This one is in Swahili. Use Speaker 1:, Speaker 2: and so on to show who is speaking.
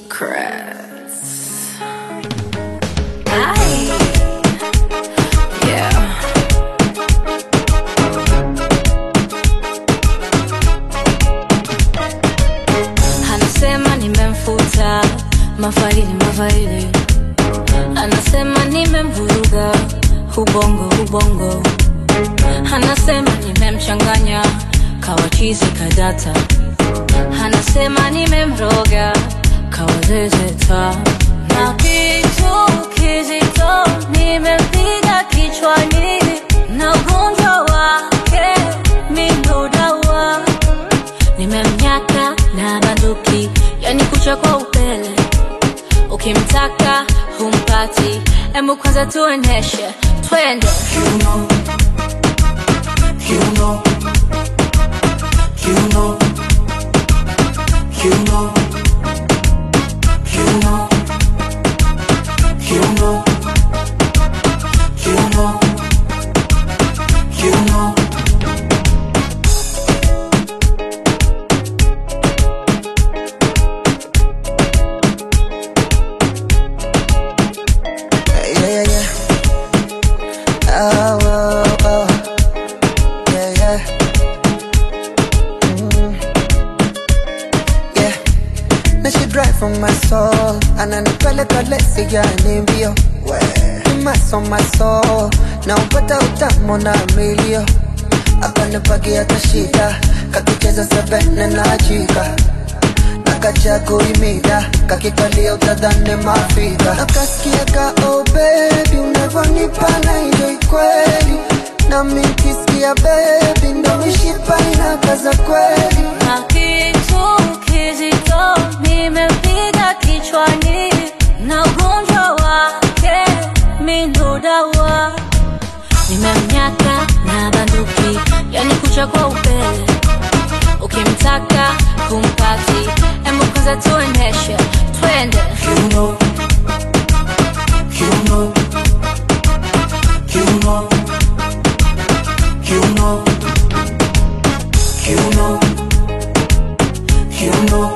Speaker 1: Secrets. Ay. Yeah. Anasema nimemfuta mafaili mafaili, anasema nimemvuruga ubongo ubongo, anasema nimemchanganya kawachizi kadata, anasema nimemroga kawazezeta na kitu kizito nimempiga kichwani na ugonjwa wake mindo dawa nimemnyaka na banduki, yani kucha kwa upele. Ukimtaka humpati, emu kwanza tuoneshe, twende
Speaker 2: You know, you know, you know, you know, you know, you know, you know, you know. Yeah, yeah, yeah. Oh, oh, oh. Yeah, yeah. Mm. Yeah. Now she drive from my soul. Ananipeleka lesi yani mbio. Imas on my soul. Na upata utamu na milio. Akanipagia kashida. Kakicheza sebene na jika nakacha kuimida kakikalia utadhani mafika nakasikia ka oh baby unavyonipa na enjoy kweli nami nkisikia baby ndo mishipa inakaza kweli
Speaker 1: na kitu kizito nimempiga kichwani na ugonjwa wake mindo dawa nimemnyaka na banduki, yani kucha kwa upele. Ukimtaka humpati, emu kwanza tuoneshe, twende
Speaker 2: You know, you know, you know, you know, you know, you know,